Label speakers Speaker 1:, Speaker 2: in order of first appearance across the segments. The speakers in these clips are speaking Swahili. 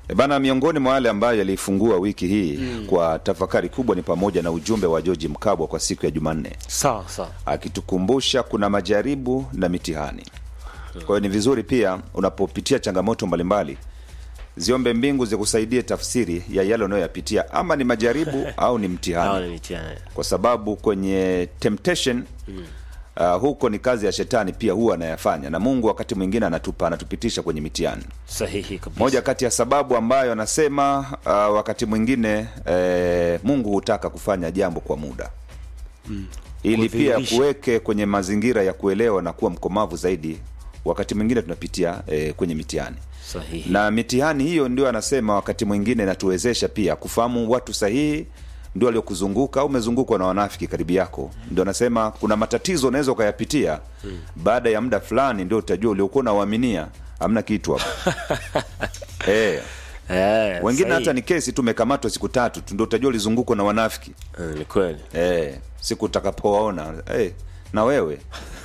Speaker 1: E bana, miongoni mwa wale ambayo yaliifungua wiki hii kwa tafakari kubwa ni pamoja na ujumbe wa George Mkabwa kwa siku ya Jumanne
Speaker 2: sawa sawa
Speaker 1: akitukumbusha kuna majaribu na mitihani. Kwa hiyo ni vizuri pia unapopitia changamoto mbalimbali ziombe mbingu zikusaidie tafsiri ya yale unayoyapitia, ama ni majaribu au ni
Speaker 2: hawa
Speaker 1: mtihani,
Speaker 2: ni mitihani
Speaker 1: kwa sababu kwenye temptation uh, huko ni kazi ya shetani pia huwa anayafanya, na Mungu wakati mwingine anatupa anatupitisha kwenye mitihani.
Speaker 2: sahihi kabisa
Speaker 1: Moja kati ya sababu ambayo anasema uh, wakati mwingine eh, Mungu hutaka kufanya jambo kwa muda ili pia
Speaker 2: Kudhihirisha.
Speaker 1: kuweke kwenye mazingira ya kuelewa na kuwa mkomavu zaidi. Wakati mwingine tunapitia eh, kwenye mitihani
Speaker 2: sahihi
Speaker 1: na mitihani hiyo ndio anasema wakati mwingine inatuwezesha pia kufahamu watu sahihi ndio waliokuzunguka au umezungukwa na wanafiki karibu yako. Ndio anasema kuna matatizo unaweza ukayapitia baada ya muda fulani, ndio utajua uliokuwa unauaminia hamna kitu hapo. eh,
Speaker 2: eh,
Speaker 1: wengine
Speaker 2: sahihi.
Speaker 1: hata ni kesi tu, umekamatwa siku tatu tu, ndio utajua ulizungukwa na wanafiki
Speaker 2: Eh, ni kweli
Speaker 1: eh, siku utakapowaona eh, na wewe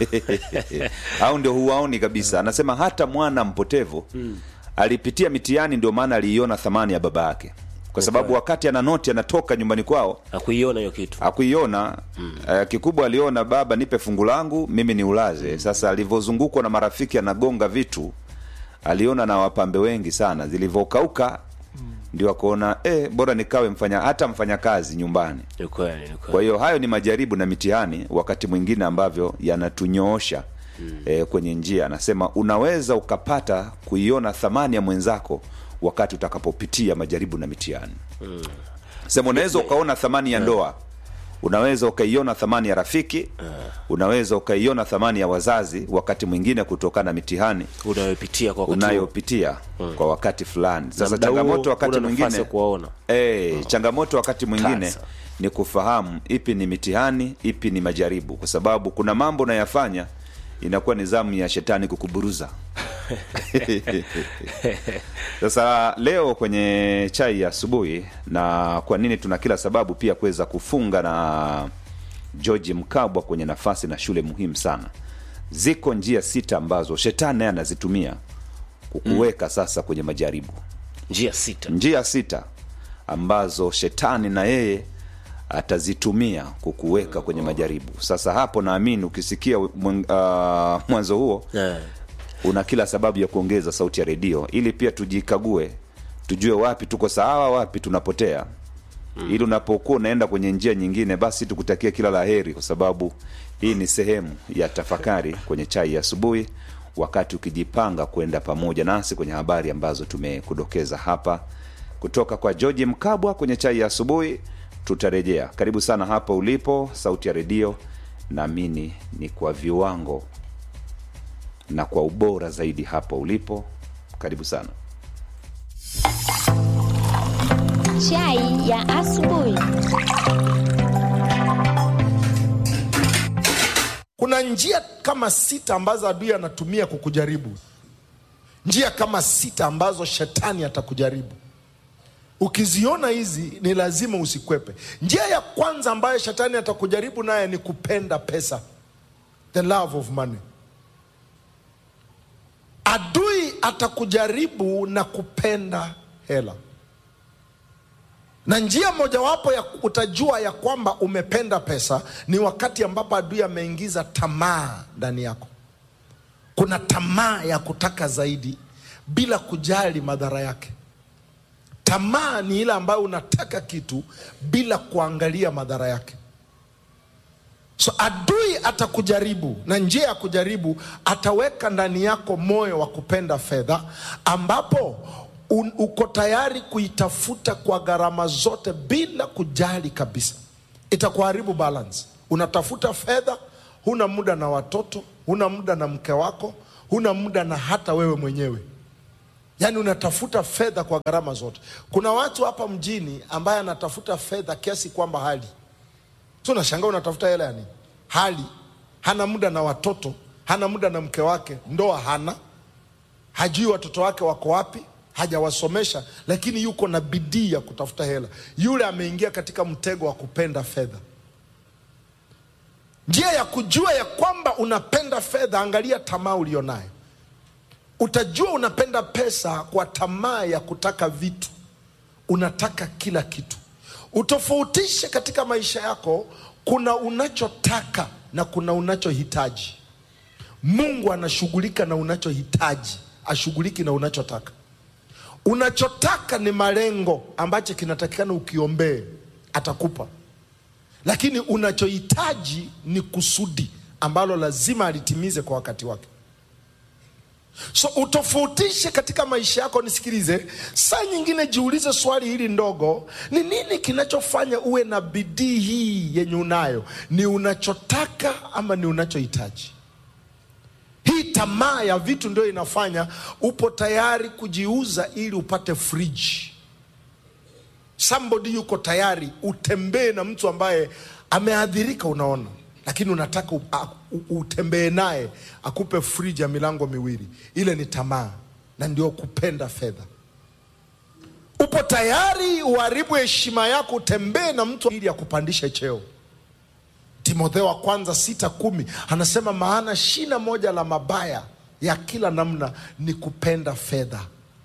Speaker 1: au ndio huwaoni kabisa. Anasema hata mwana mpotevu alipitia mitihani, ndio maana aliiona thamani ya baba yake, kwa sababu wakati ana noti anatoka nyumbani kwao
Speaker 2: akuiona hiyo kitu
Speaker 1: akuiona eh, kikubwa aliona baba, nipe fungu langu mimi ni ulaze. Sasa alivyozungukwa na marafiki anagonga vitu, aliona na wapambe wengi sana, zilivyokauka ndio akaona eh, bora nikawe mfanya hata mfanyakazi nyumbani.
Speaker 2: ni kweli ni kweli
Speaker 1: Kwa hiyo hayo ni majaribu na mitihani, wakati mwingine ambavyo yanatunyoosha eh, kwenye njia. Anasema unaweza ukapata kuiona thamani ya mwenzako wakati utakapopitia majaribu na mitihani. Sema unaweza ukaona thamani ya ndoa, unaweza ukaiona thamani ya rafiki, unaweza ukaiona thamani ya wazazi, wakati mwingine kutokana na mitihani
Speaker 2: unayopitia kwa wakati huo.
Speaker 1: unayopitia kwa wakati fulani.
Speaker 2: Na
Speaker 1: Sasa
Speaker 2: muda huo
Speaker 1: changamoto wakati
Speaker 2: huna nafasi
Speaker 1: mwingine
Speaker 2: ya kuwaona
Speaker 1: Eh, changamoto wakati mwingine
Speaker 2: Kasa.
Speaker 1: ni kufahamu ipi ni mitihani, ipi ni majaribu, kwa sababu kuna mambo unayafanya inakuwa ni zamu ya shetani kukuburuza. Sasa leo kwenye chai ya asubuhi, na kwa nini tuna kila sababu pia kuweza kufunga na George Mkabwa kwenye nafasi na shule muhimu sana. Ziko njia sita ambazo shetani naye anazitumia kukuweka sasa kwenye majaribu
Speaker 2: njia sita
Speaker 1: njia sita ambazo shetani na yeye atazitumia kukuweka kwenye majaribu. Sasa hapo naamini ukisikia mwen- ah, mwanzo huo
Speaker 2: Eh,
Speaker 1: una kila sababu ya kuongeza sauti ya redio ili pia tujikague, tujue wapi tuko sawa, wapi tunapotea, ili unapokuwa unaenda kwenye njia nyingine, basi tukutakie kila la heri, kwa sababu hii ni sehemu ya tafakari kwenye chai ya asubuhi, wakati ukijipanga kwenda pamoja nasi kwenye habari ambazo tumekudokeza hapa kutoka kwa George Mkabwa kwenye chai ya asubuhi. Tutarejea. Karibu sana hapa ulipo, sauti ya redio naamini ni kwa viwango na kwa ubora zaidi hapo ulipo. Karibu sana.
Speaker 3: Chai ya asubuhi.
Speaker 4: Kuna njia kama sita ambazo adui anatumia kukujaribu, njia kama sita ambazo shetani atakujaribu. Ukiziona hizi ni lazima usikwepe. Njia ya kwanza ambayo shetani atakujaribu naye ni kupenda pesa, the love of money. Adui atakujaribu na kupenda hela, na njia mojawapo ya utajua ya kwamba umependa pesa ni wakati ambapo adui ameingiza tamaa ndani yako. Kuna tamaa ya kutaka zaidi bila kujali madhara yake. Tamaa ni ile ambayo unataka kitu bila kuangalia madhara yake. So adui atakujaribu, na njia ya kujaribu, ataweka ndani yako moyo wa kupenda fedha, ambapo un, uko tayari kuitafuta kwa gharama zote bila kujali kabisa. Itakuharibu balance. Unatafuta fedha, huna muda na watoto, huna muda na mke wako, huna muda na hata wewe mwenyewe. Yaani unatafuta fedha kwa gharama zote. Kuna watu hapa mjini ambaye anatafuta fedha kiasi kwamba hali so unashangaa unatafuta hela yani, hali hana muda na watoto, hana muda na mke wake, ndoa hana, hajui watoto wake wako wapi, hajawasomesha, lakini yuko na bidii ya kutafuta hela. Yule ameingia katika mtego wa kupenda fedha. Njia ya kujua ya kwamba unapenda fedha, angalia tamaa ulionayo. utajua unapenda pesa kwa tamaa ya kutaka vitu unataka kila kitu utofautishe katika maisha yako kuna unachotaka na kuna unachohitaji mungu anashughulika na unachohitaji ashughuliki na unachotaka unachotaka ni malengo ambacho kinatakikana ukiombee atakupa lakini unachohitaji ni kusudi ambalo lazima alitimize kwa wakati wake so utofautishe katika maisha yako nisikilize saa nyingine jiulize swali hili ndogo ni nini kinachofanya uwe na bidii hii yenye unayo ni unachotaka ama ni unachohitaji hii tamaa ya vitu ndio inafanya upo tayari kujiuza ili upate friji somebody yuko tayari utembee na mtu ambaye ameadhirika unaona lakini unataka u- a- u- utembee naye akupe friji ya milango miwili ile ni tamaa na ndio kupenda fedha upo tayari uharibu heshima yako utembee na mtu ili akupandishe cheo timotheo wa kwanza sita kumi anasema maana shina moja la mabaya ya kila namna ni kupenda fedha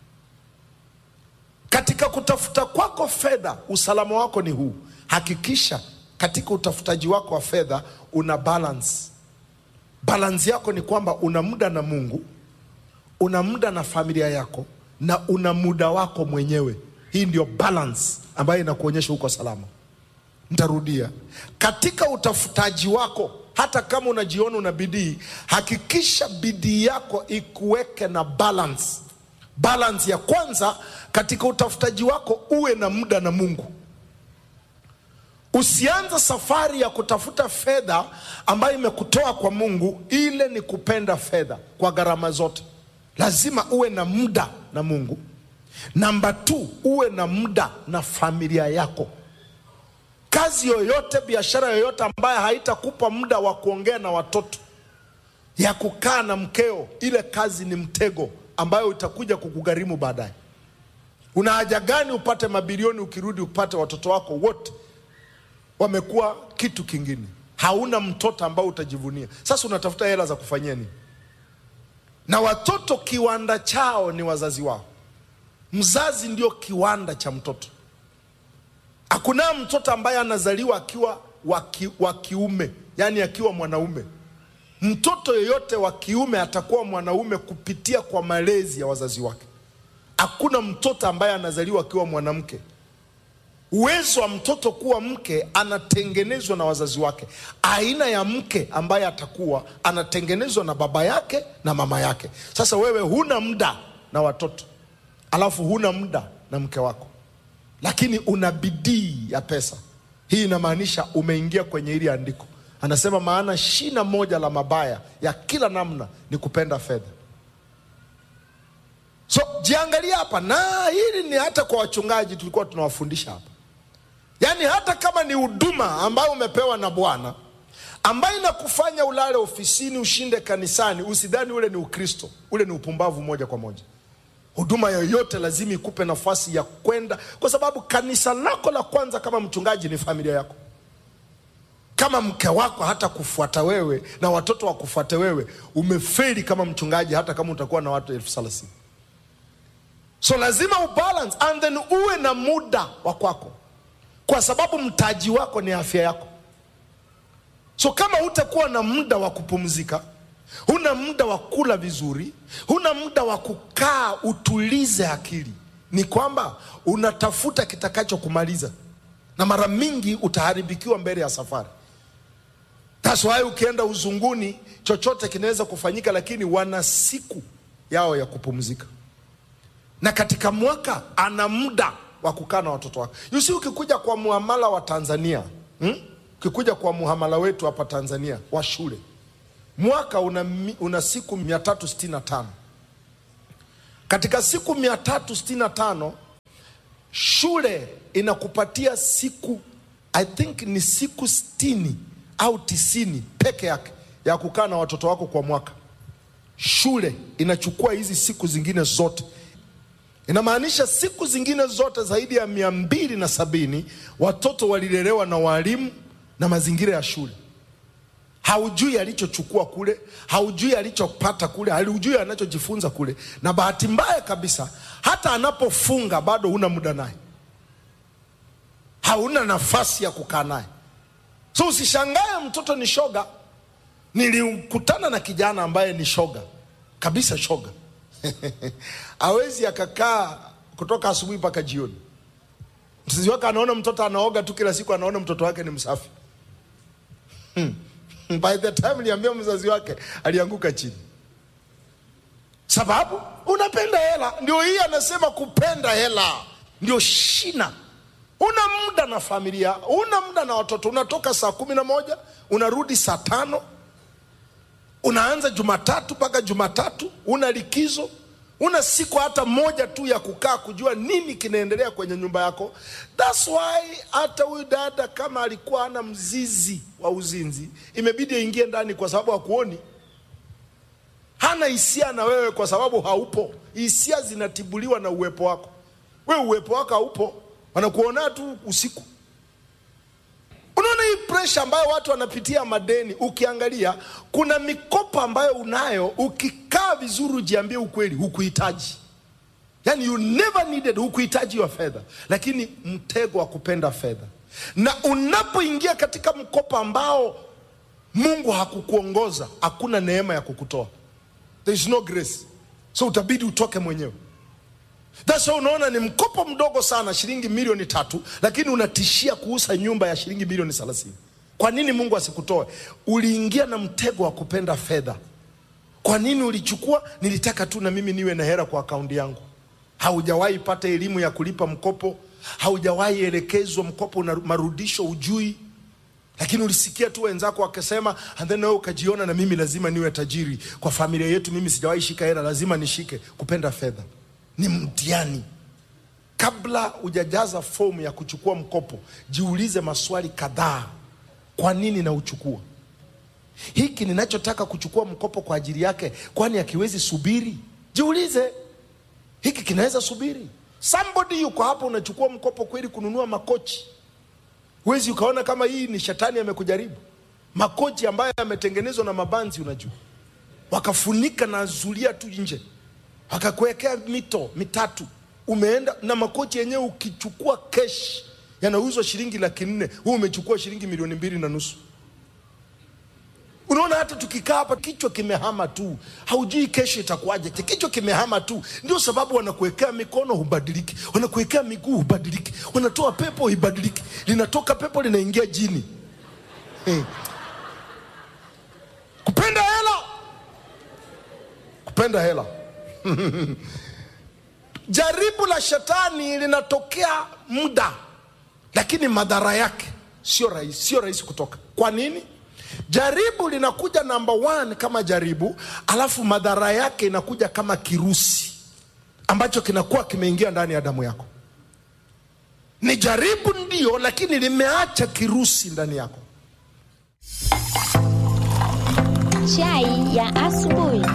Speaker 4: katika kutafuta kwako fedha usalama wako ni huu hakikisha katika utafutaji wako wa fedha una balance balance yako ni kwamba una muda na mungu una muda na familia yako na una muda wako mwenyewe hii ndio balance ambayo inakuonyesha uko salama ntarudia katika utafutaji wako hata kama unajiona una bidii hakikisha bidii yako ikuweke na balance balance ya kwanza katika utafutaji wako uwe na muda na mungu usianze safari ya kutafuta fedha ambayo imekutoa kwa mungu ile ni kupenda fedha kwa gharama zote lazima uwe na muda na mungu namba t uwe na muda na familia yako kazi yoyote biashara yoyote ambayo haitakupa muda wa kuongea na watoto ya kukaa na mkeo ile kazi ni mtego ambayo itakuja kukugharimu baadaye una haja gani upate mabilioni ukirudi upate watoto wako wote wamekuwa kitu kingine hauna mtoto ambao utajivunia sasa unatafuta hela za kufanyia nini na watoto kiwanda chao ni wazazi wao mzazi ndio kiwanda cha mtoto hakuna mtoto ambaye anazaliwa akiwa wa ki- wa kiume yaani akiwa mwanaume mtoto yeyote wa kiume atakuwa mwanaume kupitia kwa malezi ya wazazi wake hakuna mtoto ambaye anazaliwa akiwa mwanamke uwezo wa mtoto kuwa mke anatengenezwa na wazazi wake aina ya mke ambaye atakuwa anatengenezwa na baba yake na mama yake sasa wewe huna muda na watoto alafu huna muda na mke wako lakini una bidii ya pesa hii inamaanisha umeingia kwenye hili andiko anasema maana shina moja la mabaya ya kila namna ni kupenda fedha so jiangalia hapa na hili ni hata kwa wachungaji tulikuwa tunawafundisha hapa yaani hata kama ni huduma ambayo umepewa na bwana ambayo inakufanya ulale ofisini ushinde kanisani usidhani ule ni ukristo ule ni upumbavu moja kwa moja huduma yoyote lazima ikupe nafasi ya kwenda kwa sababu kanisa lako la kwanza kama mchungaji ni familia yako kama mke wako hata kufuata wewe na watoto wakufuate wewe umeferi kama mchungaji hata kama utakuwa na watu elfu thelathini so lazima ubalance and then uwe na muda wa kwako kwa sababu mtaji wako ni afya yako so kama hutakuwa na muda wa kupumzika huna muda wa kula vizuri huna muda wa kukaa utulize akili ni kwamba unatafuta kitakachokumaliza na mara mingi utaharibikiwa mbele ya safari That's why ukienda uzunguni chochote kinaweza kufanyika lakini wana siku yao ya kupumzika na katika mwaka ana muda wa kukaa na watoto wake yusi ukikuja kwa muhamala wa tanzania hmm? ukikuja kwa muhamala wetu hapa tanzania wa shule mwaka una, mi- una siku 365 katika siku 365 shule inakupatia siku i think ni siku sitini au tisini peke yake ya kukaa na watoto wako kwa mwaka shule inachukua hizi siku zingine zote inamaanisha siku zingine zote zaidi ya mia mbili na sabini watoto walilelewa na walimu na mazingira ya shule haujui alichochukua kule haujui alichopata kule haujui anachojifunza kule na bahati mbaya kabisa hata anapofunga bado huna muda naye hauna nafasi ya kukaa naye so usishangae mtoto ni shoga nilikutana na kijana ambaye ni shoga kabisa shoga awezi akakaa kutoka asubuhi mpaka jioni mzazi wake anaona mtoto anaoga tu kila siku anaona mtoto wake ni msafi hmm. by the time niambia mzazi wake alianguka chini sababu unapenda hela ndio hii anasema kupenda hela ndio shina una muda na familia una muda na watoto unatoka saa kumi na moja unarudi saa tano unaanza jumatatu mpaka jumatatu una likizo una siku hata moja tu ya kukaa kujua nini kinaendelea kwenye nyumba yako thats why hata huyu dada kama alikuwa ana mzizi wa uzinzi imebidi aingie ndani kwa sababu hakuoni hana hisia na wewe kwa sababu haupo hisia zinatibuliwa na uwepo wako wewe uwepo wako haupo wanakuona tu usiku unaona hii presha ambayo watu wanapitia madeni ukiangalia kuna mikopo ambayo unayo ukikaa vizuri ujiambie ukweli hukuhitaji yani you never needed hukuhitaji wa fedha lakini mtego wa kupenda fedha na unapoingia katika mkopo ambao mungu hakukuongoza hakuna neema ya kukutoa there is no grace so utabidi utoke mwenyewe That's why unaona ni mkopo mdogo sana shilingi milioni tatu lakini unatishia kuuza nyumba ya shilingi milioni thelathini kwa nini mungu asikutoe uliingia na mtego wa kupenda fedha kwa nini ulichukua nilitaka tu na mimi niwe na hera kwa akaunti yangu haujawahi pata elimu ya kulipa mkopo haujawahi elekezwa mkopo una marudisho ujui lakini ulisikia tu wenzako wakisema and then wewe ukajiona na mimi lazima niwe tajiri kwa familia yetu mimi sijawahi shika hela lazima nishike kupenda fedha ni mtihani kabla hujajaza fomu ya kuchukua mkopo jiulize maswali kadhaa kwa nini nauchukua hiki ninachotaka kuchukua mkopo kwa ajili yake kwani akiwezi subiri jiulize hiki kinaweza subiri somebody yuko hapo unachukua mkopo kweli kununua makochi huwezi ukaona kama hii ni shetani amekujaribu makochi ambayo yametengenezwa na mabanzi unajua wakafunika na zulia tu nje wakakuwekea mito mitatu umeenda na makochi yenyewe ukichukua kesh yanauzwa shilingi laki nne huu umechukua shilingi milioni mbili na nusu unaona hata tukikaa hapa kichwa kimehama tu haujui kesho itakuwaje kichwa kimehama tu ndio sababu wanakuwekea mikono hubadiliki wanakuwekea miguu hubadiliki wanatoa pepo hibadiliki linatoka pepo linaingia jini hey. kupenda hela kupenda hela jaribu la shetani linatokea muda lakini madhara yake sio rahisi sio rahisi kutoka kwa nini jaribu linakuja namba one kama jaribu alafu madhara yake inakuja kama kirusi ambacho kinakuwa kimeingia ndani ya damu yako ni jaribu ndio lakini limeacha kirusi ndani yako
Speaker 3: Chai ya asubuhi.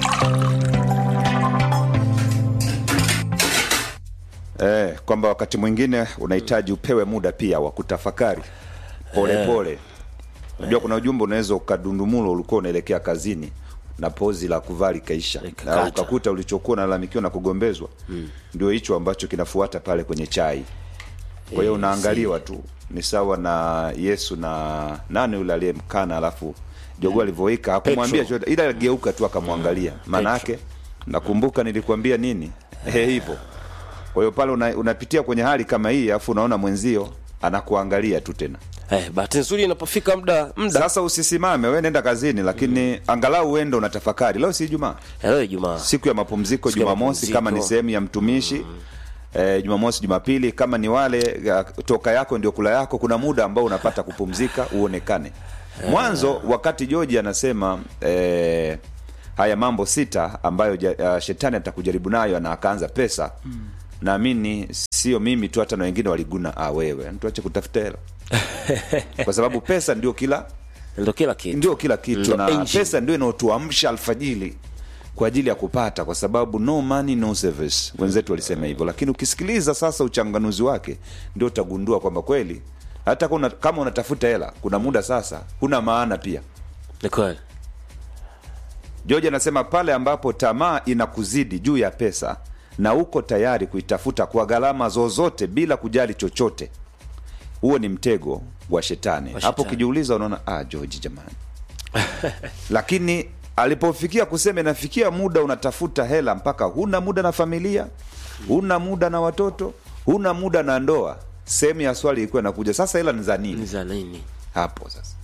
Speaker 1: eh, kwamba wakati mwingine unahitaji upewe muda pia wa kutafakari polepole unajua kuna ujumbe unaweza ukadundumulo ulikuwa unaelekea kazini na pozi la kuvaa likaisha
Speaker 2: Likakata.
Speaker 1: na ukakuta ulichokuwa unalalamikiwa na kugombezwa ndio hicho ambacho kinafuata pale kwenye chai kwa hiyo unaangaliwa tu ni sawa na yesu na nani yule aliyemkana alafu jogoo alivyoika hakumwambia
Speaker 2: Petro.
Speaker 1: chochote ila aligeuka tu akamwangalia maana yake nakumbuka nilikwambia nini Eh, hivyo kwa hiyo pale una, unapitia kwenye hali kama hii alafu unaona mwenzio anakuangalia tu tena
Speaker 2: eh, bahati nzuri inapofika muda muda
Speaker 1: sasa usisimame we nenda kazini lakini angalau uende unatafakari leo si jumaa
Speaker 2: leo Ijumaa
Speaker 1: siku ya mapumziko
Speaker 2: Siku ya
Speaker 1: jumamosi kama ni
Speaker 2: mapumziko.
Speaker 1: sehemu ya mtumishi eh, jumamosi jumapili kama ni wale ya, toka yako ndio kula yako kuna muda ambao unapata kupumzika uonekane mwanzo wakati joji anasema eh, haya mambo sita ambayo ja, uh, shetani atakujaribu nayo na akaanza pesa naamini sio mimi tu hata na wengine waliguna ah, wewe tuache kutafuta hela kwa sababu pesa ndio kila
Speaker 2: ndio kila kitu
Speaker 1: ndio kila kitu
Speaker 2: Ndio
Speaker 1: na
Speaker 2: engine.
Speaker 1: pesa ndio inaotuamsha alfajili kwa ajili ya kupata kwa sababu no money no service wenzetu walisema hivyo lakini ukisikiliza sasa uchanganuzi wake ndio utagundua kwamba kweli hata kuna, kama unatafuta hela kuna muda sasa huna maana pia
Speaker 2: ni kweli
Speaker 1: George anasema pale ambapo tamaa inakuzidi juu ya pesa na uko tayari kuitafuta kwa gharama zozote bila kujali chochote, huo ni mtego wa shetani.
Speaker 2: Wa
Speaker 1: Hapo
Speaker 2: shetani.
Speaker 1: ukijiuliza unaona ah, George jamani. Lakini alipofikia kusema inafikia muda unatafuta hela mpaka huna muda na familia, huna muda na watoto, huna muda na ndoa, sehemu ya swali ilikuwa inakuja sasa, hela ni za
Speaker 2: ni
Speaker 1: nini
Speaker 2: za nini
Speaker 1: hapo sasa?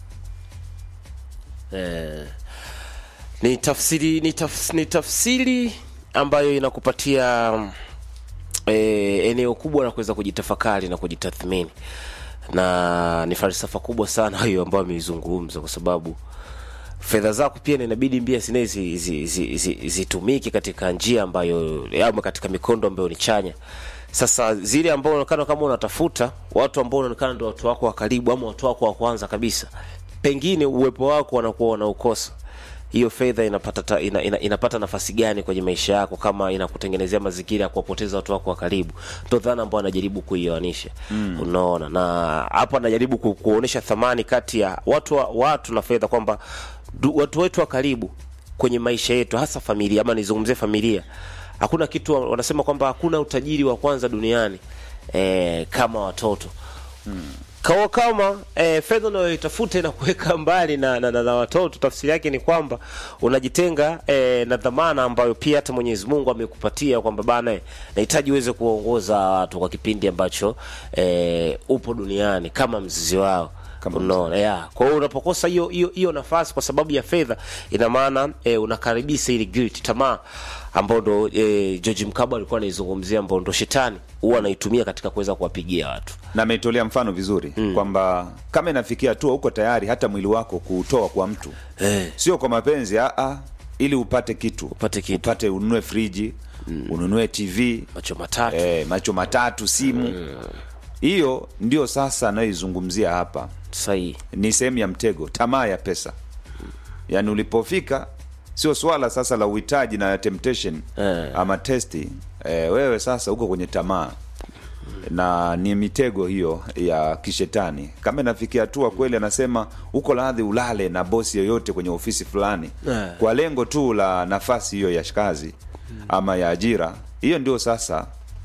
Speaker 2: eh, ni tafsiri ni, tafs, ni tafsiri ambayo inakupatia eh, eneo kubwa la kuweza kujitafakari na kujitathmini na ni falsafa kubwa sana hiyo ambayo ameizungumza kwa sababu fedha zako pia inabidi mbia sine zitumike zi, zi, zi, zitumike katika njia ambayo ama katika mikondo ambayo ni chanya sasa zile ambao unaonekana kama unatafuta watu ambao unaonekana ndio watu wako wa karibu ama watu wako wa kwanza kabisa pengine uwepo wako wanakuwa wanaukosa hiyo fedha inapata ta, ina, ina, inapata nafasi gani kwenye maisha yako kama inakutengenezea mazingira ya kuwapoteza watu wako wa karibu ndo dhana ambao anajaribu kuioanisha mm. unaona na hapo anajaribu ku, kuonyesha thamani kati ya watu wa, watu na fedha kwamba du- watu wetu wa karibu kwenye maisha yetu hasa familia ama nizungumzie familia hakuna kitu wanasema kwamba hakuna utajiri wa kwanza duniani eh, kama watoto kawa kama eh, fedha unayoitafuta na kuweka mbali na, na, na, na watoto tafsiri yake ni kwamba unajitenga eh, na dhamana ambayo pia hata mwenyezi mungu amekupatia kwamba bana eh, nahitaji uweze kuwaongoza watu kwa kipindi ambacho eh, upo duniani kama mzizi wao
Speaker 1: Kama
Speaker 2: unaona yeah. kwa hiyo unapokosa hiyo hiyo hiyo nafasi kwa sababu ya fedha ina maana eh, unakaribisha ile guilt tamaa ambao ndo eh, George Mkabwa alikuwa anaizungumzia ambao ndo shetani huwa anaitumia katika kuweza kuwapigia watu
Speaker 1: na ameitolea mfano vizuri mm. kwamba kama inafikia hatua uko tayari hata mwili wako kuutoa kwa mtu
Speaker 2: Eh.
Speaker 1: sio kwa mapenzi aa, ili upate kitu
Speaker 2: Upate kitu.
Speaker 1: upate ununue friji mm. ununue tv
Speaker 2: macho matatu
Speaker 1: eh, macho matatu simu hiyo ndio sasa anayoizungumzia hapa
Speaker 2: sahihi
Speaker 1: ni sehemu ya mtego tamaa ya pesa yaani ulipofika sio swala sasa la uhitaji na temptation
Speaker 2: Eh.
Speaker 1: ama testi eh, wewe sasa uko kwenye tamaa na ni mitego hiyo ya kishetani kama inafikia hatua kweli anasema uko radhi ulale na bosi yoyote kwenye ofisi fulani
Speaker 2: Eh.
Speaker 1: kwa lengo tu la nafasi hiyo ya kazi ama ya ajira hiyo ndio sasa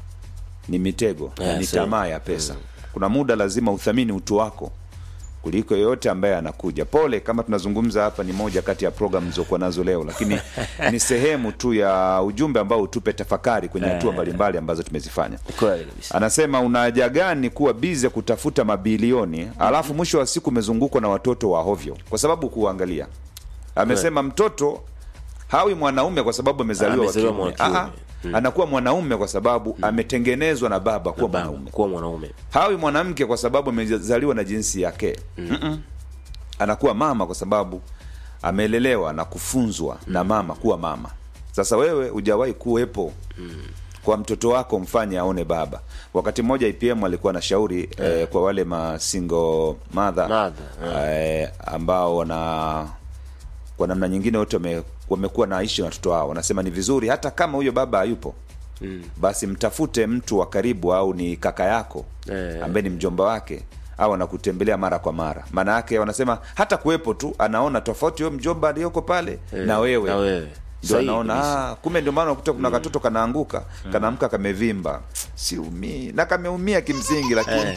Speaker 1: ni mitego na
Speaker 2: Yeah,
Speaker 1: ni
Speaker 2: sawa.
Speaker 1: tamaa ya pesa kuna muda lazima uthamini utu wako kuliko yoyote ambaye anakuja pole kama tunazungumza hapa ni moja kati ya programu zilizokuwa nazo leo lakini ni sehemu tu ya ujumbe ambao utupe tafakari kwenye hatua mbalimbali ambazo tumezifanya
Speaker 2: kweli kabisa
Speaker 1: anasema una haja gani kuwa bize kutafuta mabilioni alafu mwisho wa siku umezungukwa na watoto wa hovyo kwa sababu kuangalia amesema mtoto hawi mwanaume kwa sababu amezaliwa wa
Speaker 2: Amezaliwa
Speaker 1: kiume
Speaker 2: mwa kiume.
Speaker 1: Aa, anakuwa mwanaume kwa sababu ametengenezwa na baba kuwa
Speaker 2: Baba,
Speaker 1: mwanaume
Speaker 2: kuwa mwanaume
Speaker 1: hawi mwanamke kwa sababu amezaliwa na jinsi yake mm. anakuwa mama kwa sababu amelelewa na kufunzwa na mama kuwa mama sasa wewe hujawahi kuwepo kwa mtoto wako mfanye aone baba wakati mmoja ipm alikuwa na shauri eh, kwa wale masingo madha
Speaker 2: Mother,
Speaker 1: eh, ambao wana kwa namna nyingine wote wame, wamekuwa naishi na watoto wao wanasema ni vizuri hata kama huyo baba hayupo mm. basi mtafute mtu wa karibu au ni kaka yako
Speaker 2: Eh.
Speaker 1: ambaye ni mjomba wake au anakutembelea mara kwa mara maana yake wanasema hata kuwepo tu anaona tofauti huyo mjomba aliyoko pale na wewe
Speaker 2: na wewe
Speaker 1: ndio
Speaker 2: Sahihi
Speaker 1: anaona
Speaker 2: kabisa.
Speaker 1: ah, kumbe ndio maana unakuta kuna katoto kanaanguka kanaamka kamevimba siumii na kameumia kimsingi lakini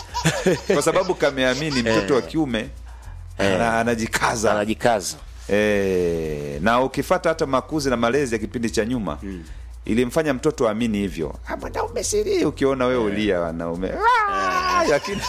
Speaker 1: kwa sababu kameamini mtoto wa kiume ana- anajikaza
Speaker 2: anajikaza
Speaker 1: e, na ukifata hata makuzi na malezi ya kipindi cha nyuma ilimfanya mtoto aamini hivyo "Ah, mwanaume siri ukiona wewe ulia wanaume "Ah!" lakini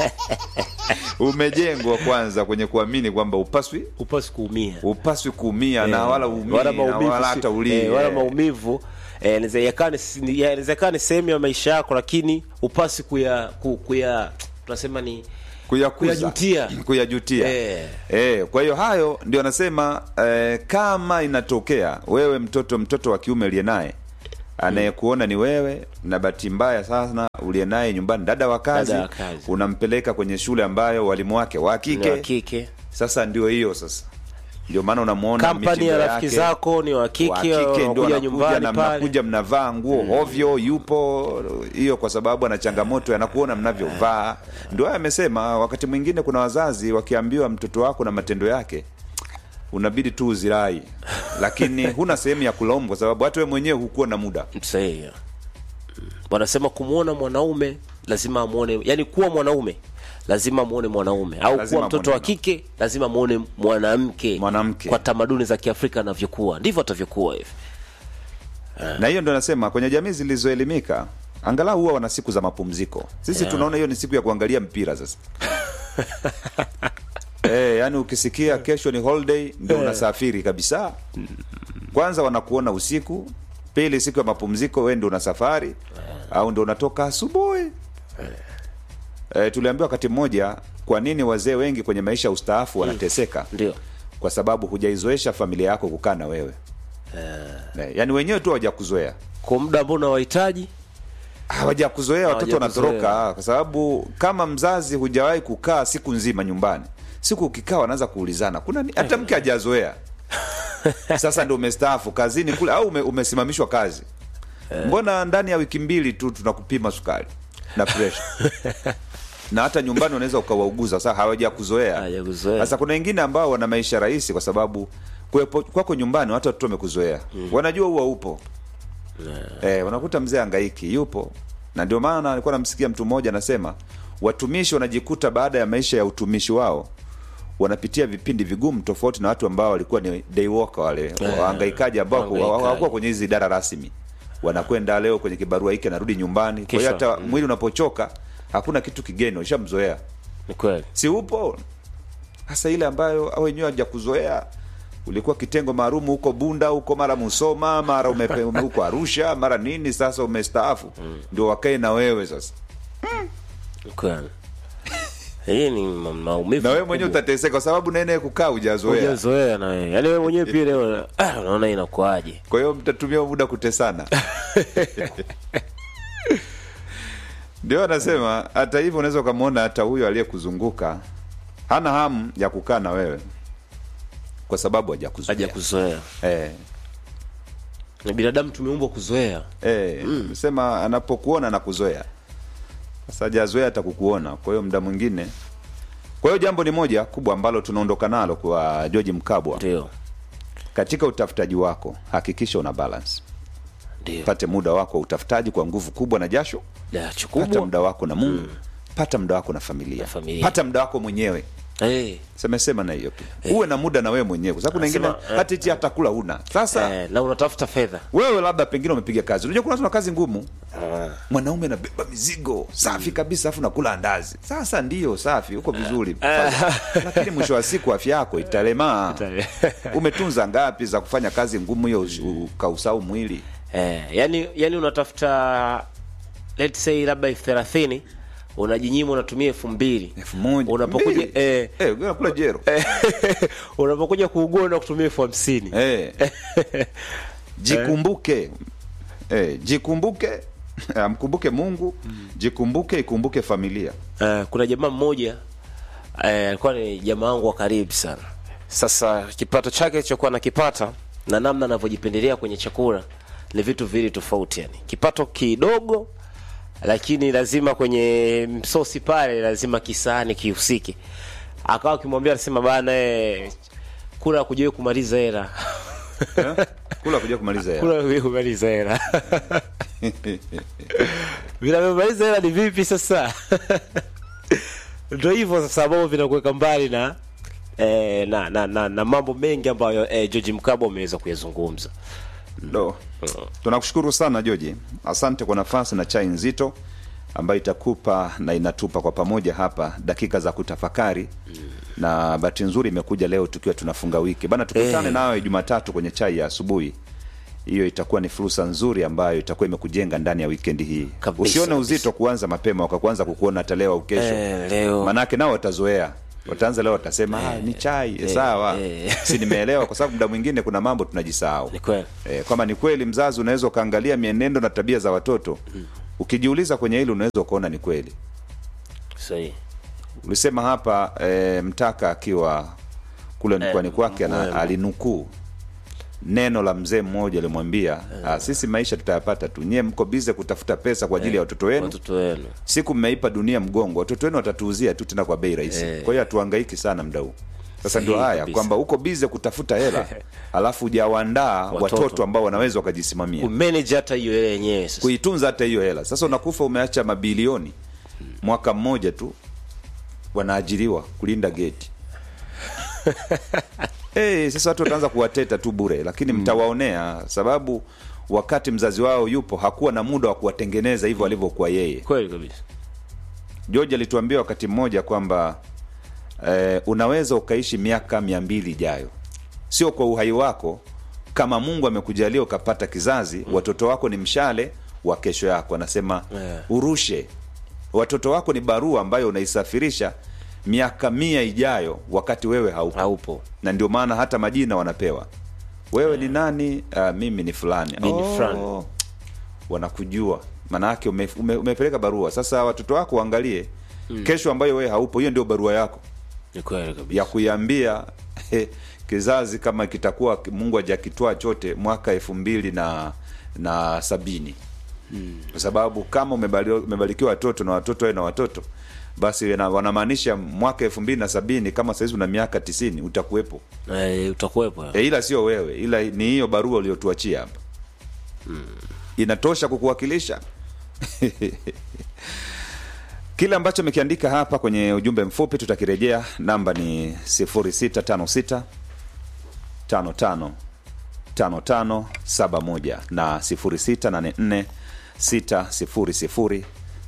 Speaker 1: umejengwa kwanza kwenye kuamini kwamba upaswi
Speaker 2: upasi kuumia
Speaker 1: upaswi kuumia na
Speaker 2: Eh,
Speaker 1: wala umii
Speaker 2: wala
Speaker 1: na
Speaker 2: maumivu
Speaker 1: wala
Speaker 2: si-
Speaker 1: hata ulie
Speaker 2: eh, wala maumivu eh, inaweza yakaa ni si- ni- inaweza ikawa ni sehemu ya maisha yako lakini upasi kuya ku- kuya tunasema ni
Speaker 1: kuyakuza
Speaker 2: Kuyajutia.
Speaker 1: kuyajutia
Speaker 2: Eh.
Speaker 1: Eh, kwa hiyo hayo ndio anasema eh, kama inatokea wewe mtoto mtoto wa kiume uliye naye anayekuona ni wewe na bahati mbaya sana uliye naye nyumbani dada wa kazi,
Speaker 2: Dada wa kazi.
Speaker 1: unampeleka kwenye shule ambayo walimu wake wa
Speaker 2: ni wa
Speaker 1: kike
Speaker 2: kike
Speaker 1: sasa ndio hiyo sasa ndio maana unamwona
Speaker 2: kampani ya
Speaker 1: mitindo
Speaker 2: rafiki
Speaker 1: yake,
Speaker 2: zako ni wa
Speaker 1: wa
Speaker 2: kike
Speaker 1: kike ndio
Speaker 2: wanakuja
Speaker 1: anakuja
Speaker 2: nyumbani
Speaker 1: na
Speaker 2: pale
Speaker 1: mnakuja mnavaa nguo hovyo yupo hiyo kwa sababu ana changamoto anakuona mnavyovaa ndio haya amesema wakati mwingine kuna wazazi wakiambiwa mtoto wako na matendo yake unabidi tu uzirai lakini huna sehemu ya kulaumu kwa sababu hata wewe mwenyewe hukuwa na muda
Speaker 2: sahihi Mm. wanasema kumwona mwanaume lazima amwone yani kuwa mwanaume lazima amwone mwanaume au
Speaker 1: Lazima
Speaker 2: kuwa mtoto wa
Speaker 1: amwone
Speaker 2: kike lazima amwone mwanamke
Speaker 1: Mwanamke.
Speaker 2: kwa tamaduni za kiafrika anavyokuwa ndivyo atavyokuwa hivi
Speaker 1: na hiyo ndo nasema kwenye jamii zilizoelimika angalau huwa wana siku za mapumziko sisi
Speaker 2: Yeah.
Speaker 1: tunaona hiyo ni siku ya kuangalia mpira sasa Eh, yani ukisikia kesho ni holiday ndio unasafiri kabisa kwanza wanakuona usiku pili siku ya mapumziko we ndio una safari au ndio unatoka asubuhi eh, tuliambiwa wakati mmoja kwa nini wazee wengi kwenye maisha ya ustaafu wanateseka
Speaker 2: ndio
Speaker 1: kwa sababu hujaizoesha familia yako kukaa na wewe eh, yani wenyewe tu hawajakuzoea
Speaker 2: kwa muda ambao unawahitaji
Speaker 1: hawajakuzoea watoto
Speaker 2: Hawajakuzoea.
Speaker 1: wanatoroka kwa sababu kama mzazi hujawahi kukaa siku nzima nyumbani siku ukikaa wanaanza kuulizana kuna ni- hata mke hajazoea sasa ndio umestaafu kazini kule au ume, umesimamishwa kazi mbona ndani ya wiki mbili tu tunakupima sukari na presha na hata nyumbani unaweza ukawauguza sasa hawajakuzoea
Speaker 2: Hawajakuzoea.
Speaker 1: sasa kuna wengine ambao wana maisha rahisi kwa sababu kuwepo kwako nyumbani watu watoto wamekuzoea wanajua huwa upo Eh, unakuta mzee angaiki yupo na ndio maana alikuwa namsikia mtu mmoja anasema watumishi wanajikuta baada ya maisha ya utumishi wao wanapitia vipindi vigumu tofauti na watu ambao walikuwa ni day worker wale wahangaikaji ambao
Speaker 2: wahangaikaji.
Speaker 1: hawakuwa kwenye hizi idara rasmi wanakwenda leo kwenye kibarua hiki anarudi nyumbani kwa hiyo
Speaker 2: Kisha,
Speaker 1: hata mwili unapochoka hakuna kitu kigeni ushamzoea
Speaker 2: ni kweli
Speaker 1: si upo hasa ile ambayo au wenyewe hajakuzoea ulikuwa kitengo maalum huko bunda huko mara musoma mara umepe- ume- huko arusha mara nini sasa umestaafu ndio wakae na wewe sasa
Speaker 2: ni kweli hii ni ma- maumivu
Speaker 1: na wewe mwenyewe
Speaker 2: makubwa.
Speaker 1: utateseka kwa sababu naene kukaa hujazoea
Speaker 2: hujazoea na wewe yaani wewe mwenyewe pia leo ah, unaona inakuaje
Speaker 1: kwa hiyo mtatumia muda kutesana ndio anasema hata hivyo unaweza ukamwona hata huyo aliyekuzunguka hana hamu ya kukaa na wewe kwa sababu hajakuzoea
Speaker 2: hajakuzoea
Speaker 1: eh.
Speaker 2: ni binadamu tumeumbwa kuzoea
Speaker 1: Eh, sema anapokuona na kuzoea sasa hajazoea hata kukuona kwa hiyo muda mwingine kwa hiyo jambo ni moja kubwa ambalo tunaondoka nalo kwa George Mkabwa
Speaker 2: ndio
Speaker 1: katika utafutaji wako hakikisha una balance
Speaker 2: ndio
Speaker 1: pate muda wako wa utafutaji kwa nguvu kubwa na jasho
Speaker 2: dacho
Speaker 1: pata
Speaker 2: kubwa
Speaker 1: muda wako na Mungu pata muda wako na familia,
Speaker 2: Na familia.
Speaker 1: pata muda wako mwenyewe
Speaker 2: Eh,
Speaker 1: semesema na hiyo pia uwe na muda na wewe mwenyewe kwa sababu kuna wengine
Speaker 2: Anasema, eh,
Speaker 1: hata hichi hata kula huna sasa
Speaker 2: eh, na unatafuta fedha
Speaker 1: wewe labda pengine umepiga kazi unajua kuna watu na kazi ngumu
Speaker 2: Ah,
Speaker 1: mwanaume anabeba mizigo safi kabisa afu nakula andazi sasa ndiyo safi uko vizuri lakini mwisho wa siku afya yako italemaa
Speaker 2: Itale-
Speaker 1: umetunza ngapi za kufanya kazi ngumu hiyo usi- ukausau mwili
Speaker 2: eh, yani yani unatafuta let's say labda elfu thelathini unajinyima unatumia elfu mbili
Speaker 1: elfu moja
Speaker 2: unapokuja
Speaker 1: mbili.
Speaker 2: eh,
Speaker 1: Eh, unakula jero
Speaker 2: unapokuja kuugua na kutumia elfu hamsini
Speaker 1: Eh. jikumbuke eh, jikumbuke amkumbuke mungu jikumbuke ikumbuke familia
Speaker 2: Eh, kuna jamaa mmoja eh, alikuwa ni jamaa wangu wa karibu sana sasa kipato chake kilichokuwa nakipata na namna anavyojipendelea kwenye chakula ni vitu viwili tofauti yani kipato kidogo lakini lazima kwenye msosi pale lazima kisahani kihusike akawa akimwambia anasema bana eh, kula kujue kumaliza hela
Speaker 1: eh? kula kuja kumaliza ya.
Speaker 2: kula kujue kumaliza hela vinavyomaliza hela ni vipi sasa ndo hivyo sasa ambavyo vinakuweka mbali na eh, na, na, na, na mambo mengi ambayo eh, George Mkabo ameweza kuyazungumza
Speaker 1: Do. Tunakushukuru sana Joji, asante kwa nafasi na chai nzito ambayo itakupa na inatupa kwa pamoja hapa dakika za kutafakari na bahati nzuri imekuja leo tukiwa tunafunga wiki bana, tukutane
Speaker 2: Eh.
Speaker 1: nawe Jumatatu kwenye chai ya asubuhi. Hiyo itakuwa ni fursa nzuri ambayo itakuwa imekujenga ndani ya wikendi hii.
Speaker 2: Kabisa,
Speaker 1: Usione
Speaker 2: kabisa.
Speaker 1: uzito kuanza mapema wakakuanza kukuona hata leo au kesho
Speaker 2: Eh, leo.
Speaker 1: manake nao watazoea wataanza leo watasema ah, ni chai eh, sawa
Speaker 2: eh.
Speaker 1: si nimeelewa kwa sababu muda mwingine kuna mambo tunajisahau
Speaker 2: ni kweli
Speaker 1: e, kwamba ni kweli mzazi unaweza ukaangalia mienendo na tabia za watoto ukijiuliza kwenye hili unaweza ukaona ni kweli
Speaker 2: sahihi
Speaker 1: ulisema hapa e, mtaka akiwa kule mkoani kwake ana-
Speaker 2: Mwema.
Speaker 1: alinukuu neno la mzee mmoja alimwambia ah, sisi maisha tutayapata tu nyie mko bize kutafuta pesa kwa ajili ya watoto wenu
Speaker 2: watoto wenu
Speaker 1: siku mmeipa dunia mgongo watoto wenu watatuuzia tu tena kwa bei rahisi
Speaker 2: Eh.
Speaker 1: kwa hiyo hatuhangaiki sana mda huu sasa ndio
Speaker 2: Sahihi
Speaker 1: haya
Speaker 2: kabisa.
Speaker 1: kwamba uko bize kutafuta hela alafu hujawaandaa
Speaker 2: Watoto.
Speaker 1: watoto ambao wanaweza wakajisimamia
Speaker 2: kumanage hata hiyo hela yenyewe sasa
Speaker 1: kuitunza hata hiyo hela sasa unakufa umeacha mabilioni mwaka mmoja tu wanaajiriwa kulinda geti hey, sasa watu wataanza kuwateta tu bure lakini mtawaonea sababu wakati mzazi wao yupo hakuwa na muda wa kuwatengeneza hivyo alivyokuwa yeye
Speaker 2: kweli kabisa
Speaker 1: george alituambia wakati mmoja kwamba eh, unaweza ukaishi miaka mia mbili ijayo sio kwa uhai wako kama mungu amekujalia ukapata kizazi mm. watoto wako ni mshale wa kesho yako anasema
Speaker 2: Yeah.
Speaker 1: urushe watoto wako ni barua ambayo unaisafirisha miaka mia ijayo wakati wewe haupo
Speaker 2: haupo
Speaker 1: na ndio maana hata majina wanapewa wewe ni nani uh, mimi ni fulani
Speaker 2: Mimi ni fulani.
Speaker 1: wanakujua maanaake ume, ume, umepeleka barua sasa watoto wako waangalie mm. kesho ambayo wewe haupo hiyo ndio barua yako
Speaker 2: ni kweli kabisa
Speaker 1: ya kuiambia kizazi kama kitakuwa mungu hajakitwaa chote mwaka elfu mbili na na sabini hmm. kwa sababu kama umebali- umebarikiwa watoto na watoto wawe na watoto basi wana- wanamaanisha mwaka elfu mbili na sabini kama sahizi una miaka tisini utakuwepo
Speaker 2: Eh, utakuwepo
Speaker 1: e, ila sio wewe ila ni hiyo barua uliotuachia hapa hmm. inatosha kukuwakilisha kile ambacho amekiandika hapa kwenye ujumbe mfupi tutakirejea namba ni 0656 55 5571 na 0684 600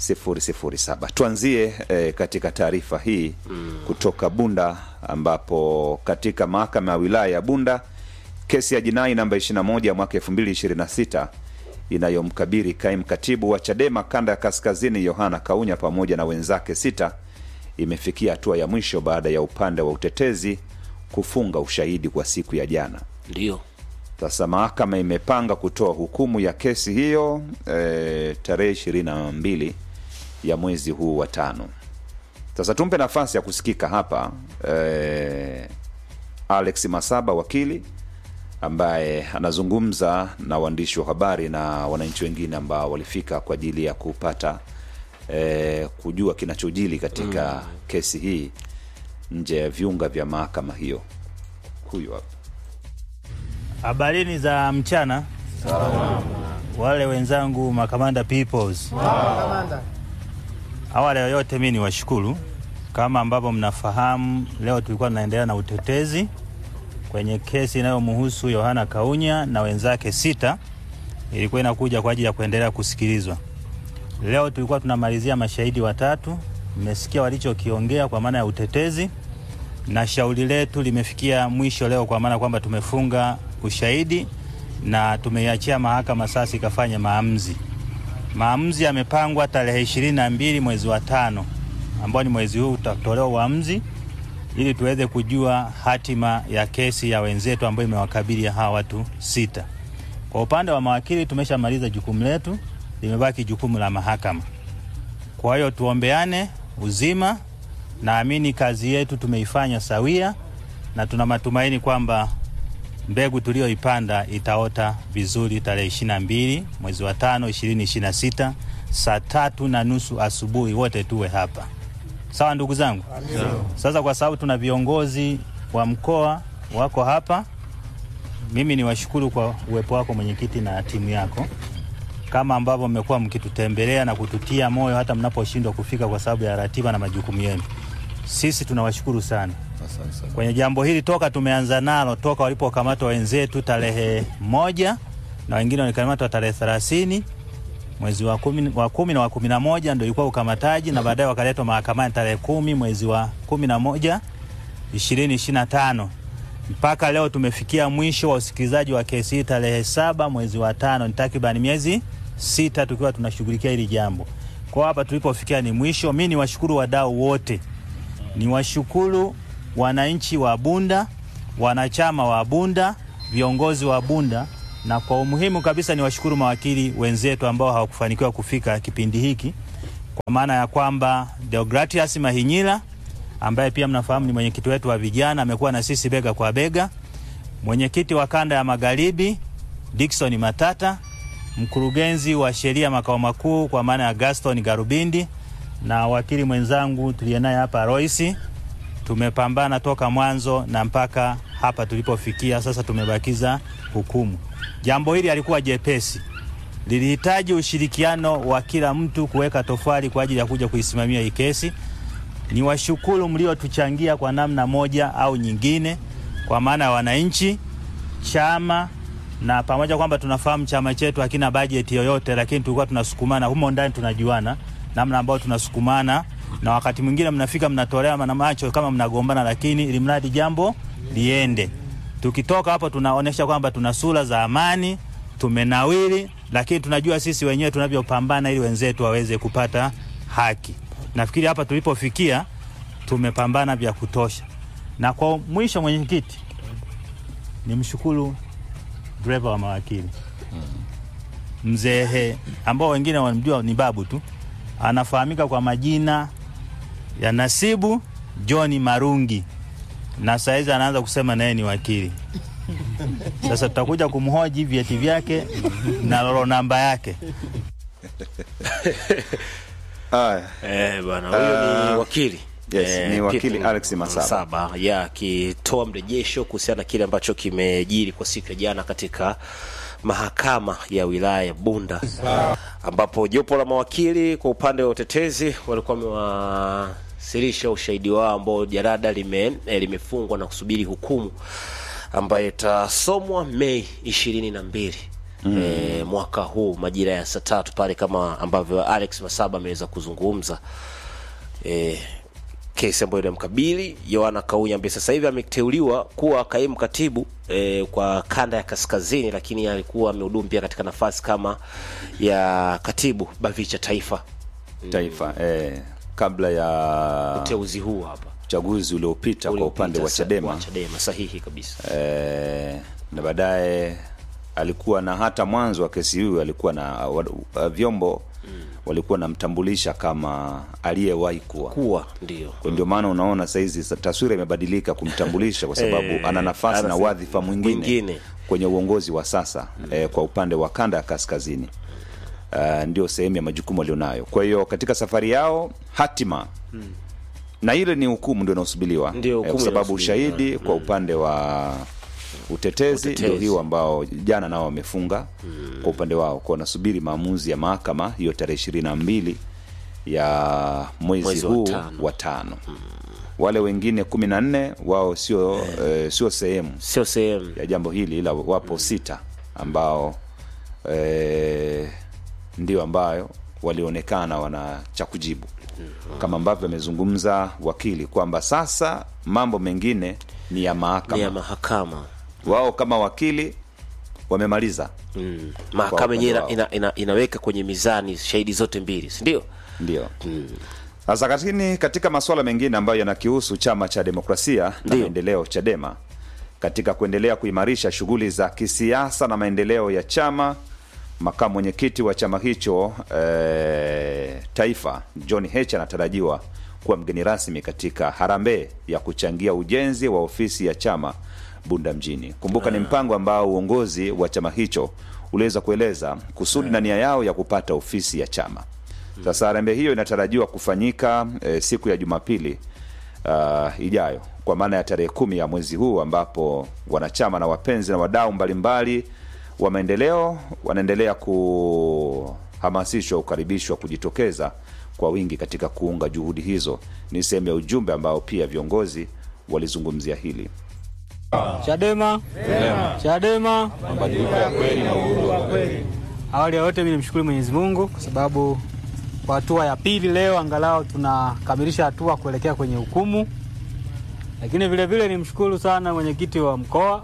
Speaker 1: 007 tuanzie eh, katika taarifa hii mm. kutoka bunda ambapo katika mahakama ya wilaya ya bunda kesi ya jinai namba 21 ya mwaka 2026 inayomkabiri kaimu katibu wa chadema kanda ya kaskazini yohana kaunya pamoja na wenzake sita imefikia hatua ya mwisho baada ya upande wa utetezi kufunga ushahidi kwa siku ya jana
Speaker 2: ndio
Speaker 1: sasa mahakama imepanga kutoa hukumu ya kesi hiyo e, tarehe ishirini na mbili ya mwezi huu wa tano sasa tumpe nafasi ya kusikika hapa e, alex masaba wakili ambaye anazungumza na waandishi wa habari na wananchi wengine ambao walifika kwa ajili ya kupata e, kujua kinachojili katika mm. kesi hii nje ya viunga vya mahakama hiyo huyu hapa
Speaker 5: Habarini za mchana. Wale wenzangu makamanda peoples. Awali ya yote mi ni washukuru, kama ambavyo mnafahamu, leo tulikuwa tunaendelea na utetezi kwenye kesi inayomhusu Yohana Kaunya na wenzake sita, ilikuwa inakuja kwa ajili ya kuendelea kusikilizwa. Leo tulikuwa tunamalizia mashahidi watatu, mmesikia walichokiongea kwa maana ya utetezi na shauri letu limefikia mwisho leo, kwa maana kwamba tumefunga ushahidi na tumeiachia mahakama sasa ikafanya maamuzi. Maamuzi yamepangwa tarehe ishirini na mbili mwezi wa tano ambao ni mwezi huu utatolewa uamuzi ili tuweze kujua hatima ya kesi ya wenzetu ambayo imewakabili hawa watu sita. Kwa upande wa mawakili tumeshamaliza jukumu letu, limebaki jukumu la mahakama. Kwa hiyo tuombeane uzima. Naamini kazi yetu tumeifanya sawia, na tuna matumaini kwamba mbegu tuliyoipanda itaota vizuri tarehe ishirini na mbili mwezi wa tano ishirini ishirini na sita saa tatu na nusu asubuhi, wote tuwe hapa. Sawa ndugu zangu? Sasa kwa sababu tuna viongozi wa mkoa wako hapa, mimi ni washukuru kwa uwepo wako mwenyekiti na timu yako, kama ambavyo mmekuwa mkitutembelea na kututia moyo hata mnaposhindwa kufika kwa sababu ya ratiba na majukumu yenu. Sisi tunawashukuru sana kwenye jambo hili toka tumeanza nalo, toka walipokamatwa wenzetu tarehe moja na wengine walikamatwa tarehe thelathini mwezi wa kumi, wa kumi na wa kumi na moja ndo ilikuwa ukamataji na baadaye wakaletwa mahakamani tarehe kumi mwezi wa kumi na moja ishirini ishirini na tano mpaka leo tumefikia mwisho wa usikilizaji wa kesi hii tarehe saba mwezi wa tano. Ni takriban miezi sita tukiwa tunashughulikia hili jambo. Kwa hapa tulipofikia ni mwisho. Mi ni washukuru wadau wote, ni washukuru wananchi wa Bunda, wanachama wa Bunda, viongozi wa Bunda, na kwa umuhimu kabisa ni washukuru mawakili wenzetu ambao hawakufanikiwa kufika kipindi hiki, kwa maana ya kwamba Deogratias Mahinyila ambaye pia mnafahamu ni mwenyekiti wetu wa vijana, amekuwa na sisi bega kwa bega, mwenyekiti wa kanda ya magharibi Dickson Matata, mkurugenzi wa sheria makao makuu kwa maana ya Gaston Garubindi, na wakili mwenzangu tuliye naye hapa Royce tumepambana toka mwanzo na mpaka hapa tulipofikia sasa, tumebakiza hukumu. Jambo hili halikuwa jepesi, lilihitaji ushirikiano wa kila mtu kuweka tofali kwa ajili ya kuja kuisimamia hii kesi. Ni washukuru mliotuchangia kwa namna moja au nyingine, kwa maana ya wananchi, chama na pamoja kwamba tunafahamu chama chetu hakina bajeti yoyote, lakini tulikuwa tunasukumana humo ndani, tunajuana namna ambayo tunasukumana, na wakati mwingine mnafika mnatolea na macho kama mnagombana, lakini ili mradi jambo liende. Tukitoka hapo tunaonesha kwamba tuna sura za amani, tumenawiri, lakini tunajua sisi wenyewe tunavyopambana ili wenzetu waweze kupata haki. Nafikiri hapa tulipofikia tumepambana vya kutosha, na kwa mwisho, mwenyekiti, nimshukuru dereva wa mawakili mzehe ambao wengine wanamjua ni babu tu, anafahamika kwa majina ya Nasibu John Marungi, na saizi anaanza kusema naye ni wakili. Sasa tutakuja kumhoji vyeti vyake na lolo namba yake.
Speaker 1: Haya.
Speaker 2: Eh, bwana huyo ni wakili
Speaker 1: yes, ni wakili
Speaker 2: Peter
Speaker 1: Alex Masaba.
Speaker 2: ya akitoa mrejesho kuhusiana na kile ambacho kimejiri kwa siku ya jana katika mahakama ya wilaya ya Bunda ambapo jopo la mawakili kwa upande wa utetezi walikuwa wamewasilisha ushahidi wao ambao jarada lime, eh, limefungwa na kusubiri hukumu ambayo itasomwa Mei ishirini na mbili mm. e, mwaka huu majira ya saa tatu pale kama ambavyo Alex Masaba ameweza kuzungumza e, kesi ambayo inamkabili Yohana Kaunya ambaye sasa hivi ameteuliwa kuwa kaimu katibu e, kwa kanda ya kaskazini, lakini alikuwa amehudumu pia katika nafasi kama ya katibu Bavicha Taifa.
Speaker 1: Taifa eh, kabla ya
Speaker 2: Uteuzi huu hapa
Speaker 1: uchaguzi uliopita kwa upande wa
Speaker 2: Uliopita sa-
Speaker 1: Chadema
Speaker 2: wa Chadema sahihi kabisa.
Speaker 1: eh, na baadaye alikuwa na hata mwanzo wa kesi hiyo alikuwa na wa, wa, vyombo walikuwa namtambulisha kama aliyewahi kuwa
Speaker 2: Kuwa ndio
Speaker 1: kwa ndio maana unaona saizi sa- taswira imebadilika kumtambulisha kwa sababu
Speaker 2: Eh,
Speaker 1: ana nafasi na
Speaker 2: ana-
Speaker 1: wadhifa mwingine,
Speaker 2: mwingine.
Speaker 1: kwenye uongozi wa sasa eh, kwa upande wa kanda ya kaskazini uh, ndio sehemu ya majukumu alionayo. Kwa hiyo katika safari yao hatima na ile ni hukumu ndio inaosubiriwa
Speaker 2: Ndio
Speaker 1: eh,
Speaker 2: hukumu
Speaker 1: kwa sababu
Speaker 2: inayosubiriwa.
Speaker 1: ushahidi kwa upande wa utetezi
Speaker 2: Utetezi.
Speaker 1: ndio hiyo ambao jana nao wamefunga kwa upande wao kwa wanasubiri maamuzi ya mahakama hiyo tarehe ishirini na mbili ya mwezi,
Speaker 2: Mwezi wa
Speaker 1: huu
Speaker 2: tano.
Speaker 1: wa tano wale wengine kumi na nne wao sio eh, sio sehemu
Speaker 2: sio sehemu
Speaker 1: ya jambo hili ila wapo sita ambao eh, ndio ambayo walionekana wana cha kujibu kama ambavyo amezungumza wakili kwamba sasa mambo mengine ni ya
Speaker 2: ni
Speaker 1: mahakama
Speaker 2: ya mahakama
Speaker 1: wao kama wakili wamemaliza
Speaker 2: mm.
Speaker 1: Kwa
Speaker 2: mahakama
Speaker 1: upande
Speaker 2: yenyewe ina,
Speaker 1: wao.
Speaker 2: ina, ina, inaweka kwenye mizani shahidi zote mbili si ndio
Speaker 1: ndio sasa lakini katika masuala mengine ambayo yanakihusu chama cha demokrasia na
Speaker 2: Ndio.
Speaker 1: maendeleo chadema katika kuendelea kuimarisha shughuli za kisiasa na maendeleo ya chama makamu mwenyekiti wa chama hicho eh, taifa john h anatarajiwa kuwa mgeni rasmi katika harambee ya kuchangia ujenzi wa ofisi ya chama bunda mjini kumbuka ni mpango ambao uongozi wa chama hicho uliweza kueleza kusudi na nia yao ya kupata ofisi ya chama sasa harambee hiyo inatarajiwa kufanyika e, siku ya Jumapili uh, ijayo kwa maana ya tarehe kumi ya mwezi huu ambapo wanachama na wapenzi na wadau mbalimbali wa maendeleo wanaendelea kuhamasishwa, kukaribishwa kujitokeza kwa wingi katika kuunga juhudi hizo. Ni sehemu ya ujumbe ambao pia viongozi walizungumzia hili.
Speaker 6: Chadema, Chadema, Awali ya yote, mimi nimshukuru Mwenyezi Mungu kwa sababu kwa hatua ya pili leo angalau tunakamilisha hatua kuelekea kwenye hukumu, lakini vile vile nimshukuru sana mwenyekiti wa mkoa,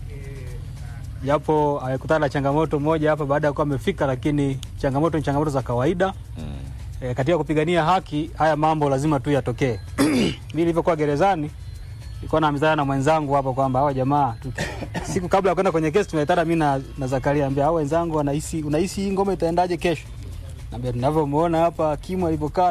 Speaker 6: japo alikutana na changamoto moja hapa baada ya kuwa amefika, lakini changamoto ni changamoto za kawaida e, katika kupigania haki. Haya mambo lazima tu yatokee. Mimi nilivyokuwa gerezani nilikuwa naambizana na mwenzangu hapa kwamba hawa jamaa tuki- siku kabla ya kwenda kwenye kesi tunaitana mimi na, na Zakaria ambia hao wenzangu wanahisi unahisi hii ngoma itaendaje kesho? Naambia tunavyomuona hapa Kimu alivyokaa